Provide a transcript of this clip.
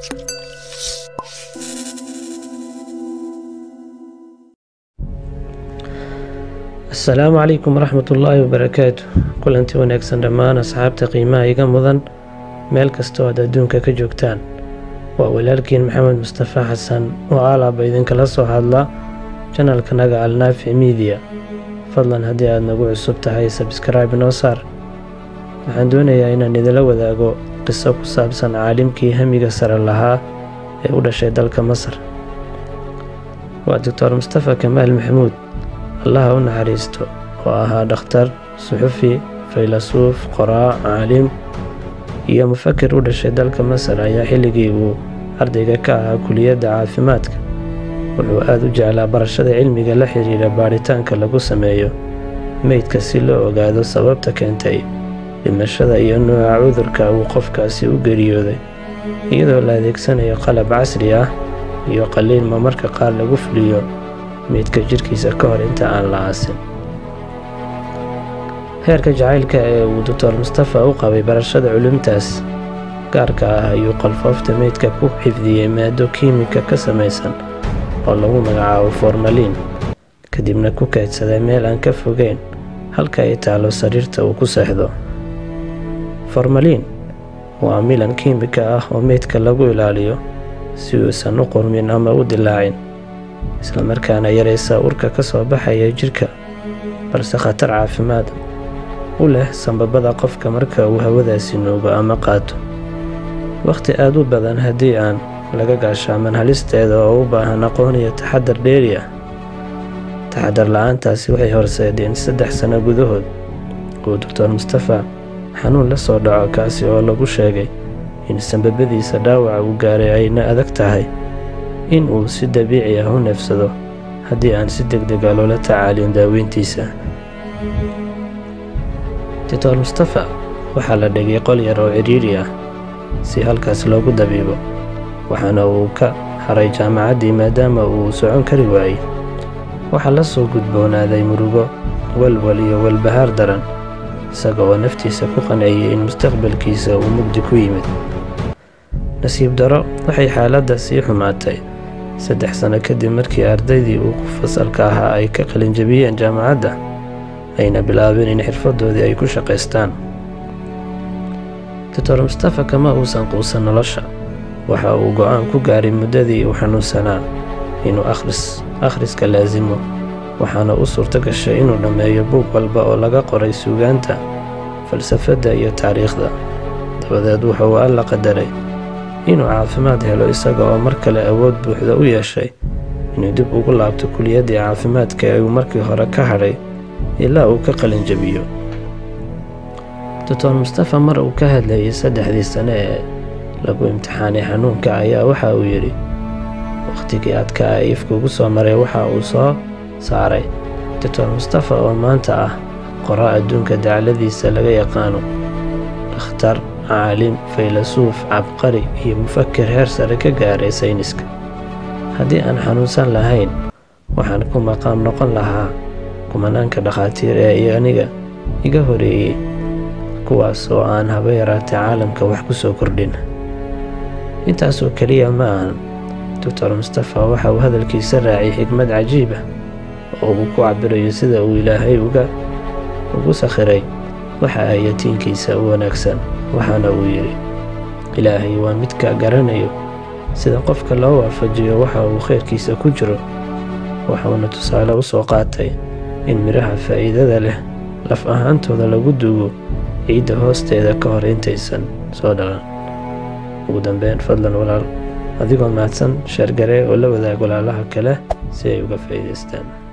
asalaamu calaykum waraxmat ullaahi wabarakaatu kulanti wanaagsan dhammaan asxaabta qiimaha iga mudan meel kastoo aad adduunka ka joogtaan waa walaalkiin maxamed mustafa xasan oo aalaaba idinkala soo hadla janalkanaga alnaafic miidiya fadlan haddii aad nagu cusub tahay sabskraibe noo saar waxaan doonayaa inaan idila wadaago qiso ku saabsan caalimkii hamiga sare lahaa ee u dhashay dalka masar waa doctor mustafa kamaal maxamuud allaha u naxariisto oo ahaa dhakhtar suxufi faylasuuf qoraa caalim iyo mufakir u dhashay dalka masar ayaa xilligii uu ardayga ka ahaa kuliyadda caafimaadka wuxuu aad u jeclaa barashada cilmiga la xidhiidha baadhitaanka lagu sameeyo meydka si loo ogaado sababta keentay dhimashada iyo nooca cudurka uu qofkaasi u geeriyooday iyadoo la adeegsanayo qalab casri ah iyo qaliilma marka qaar lagu fuliyo meydka jidhkiisa ka hor inta aan la aasin heerka jacaylka ee uu doctor mustafa u qabay barashada culumtaas gaarka ah ayuu qalfoofta meydka ku xifdiyey maado kiimika ka samaysan oo lagu magacaabo formaliin kadibna ku kaydsaday meel aan ka fogeyn halka ay taalo sariirta uu ku seexdo formaliin waa milan kiimika ah oo meydka lagu ilaaliyo si uusan u qurmin ama u dilaacin islamarkaana yaraysa urka ka soo baxaya jidhka balse khatar caafimaad u leh sambabada qofka marka uu hawadaasi nuugo ama qaato wakhti aad u badan haddii aan laga gaashaaman halisteeda oo u baahan aqoon iyo taxadar dheeri ah taxadar la-aantaasi waxay horseedeen saddex sano gudahood uu doctor mustafa xanuun la soo dhaco kaasi oo lagu sheegay in sambabadiisa dhaawaca uu gaaray ayna adag tahay in uu si dabiici ah u neefsado haddii aan si deg dega loola tacaalin daaweyntiisa doctor mustafa waxaa la dhigay qol yar oo cidhiidhi ah si halkaas loogu dabiibo waxaana uu ka haray jaamacaddii maadaama uu socon kari waayey waxaa la soo gudboonaaday murugo walwal iyo walbahaar daran isaga oo naftiisa ku qanciyey in mustaqbalkiisa uu mugdi ku yimid nasiib daro waxay xaaladda sii xumaatay saddex sano kadib markii ardaydii uu ku fasalka ahaa ay ka qalinjabiyeen jaamacadda ayna bilaabeen in xirfadoodii ay ku shaqaystaan doctor mustafa kama uusan quusan nolosha waxa uu go'aan ku gaaray muddadii uu xanuunsanaa inuu akhris akhriska laasimo waxaana u suurto gashay inuu dhammeeyo buug walba oo laga qoray suugaanta falsafadda iyo taariikhda dabadeed wuxuu alla qadaray inuu caafimaad helo isaga oo mar kale awood buuxda u yeeshay inuu dib ugu laabto kuliyaddii caafimaadka ee uu markii hore ka hadhay ilaa uu ka qalinjabiyo doctor mustafa mar uu ka hadlayay saddexdii sane ee lagu imtixaanay xanuunka ayaa waxa uu yidhi wakhtigii adkaa ee ifkuugu soo maray waxa uu soo saaray doctor mustafa oo maanta ah qoraa adduunka dacladiisa laga yaqaano dhakhtar caalim faylasuuf cabqari iyo mufakir heer sare ka gaaray sayniska haddii aan xanuunsan lahayn waxaan ku maqaam noqon lahaa kumanaanka dhakhaatiir ee aniga iga horeeyey kuwaas oo aan haba yaraatay caalamka wax ku soo kordhin intaasoo keliya ma ahan doctor mustafa waxa uu hadalkiisa raacay xigmad cajiib ah oo uu ku cabirayo sida uu ilaahay uga ugu sakhiray waxa ay yatiinkiisa u wanaagsan waxaana uu yidhi ilaahay waa midka garanayo sida qofka loo waafajiyo waxa uu khayrkiisa ku jiro waxuuna tusaale u soo qaatay in midhaha faa'iidada leh laf ahaantooda lagu duugo ciidda hoosteeda ka hor intaysan soo dhalan ugu dambeyn fadlan walaal adigoo mahadsan sheergaree oo la wadaag walaalaha kale si ay uga faa'iidaystaan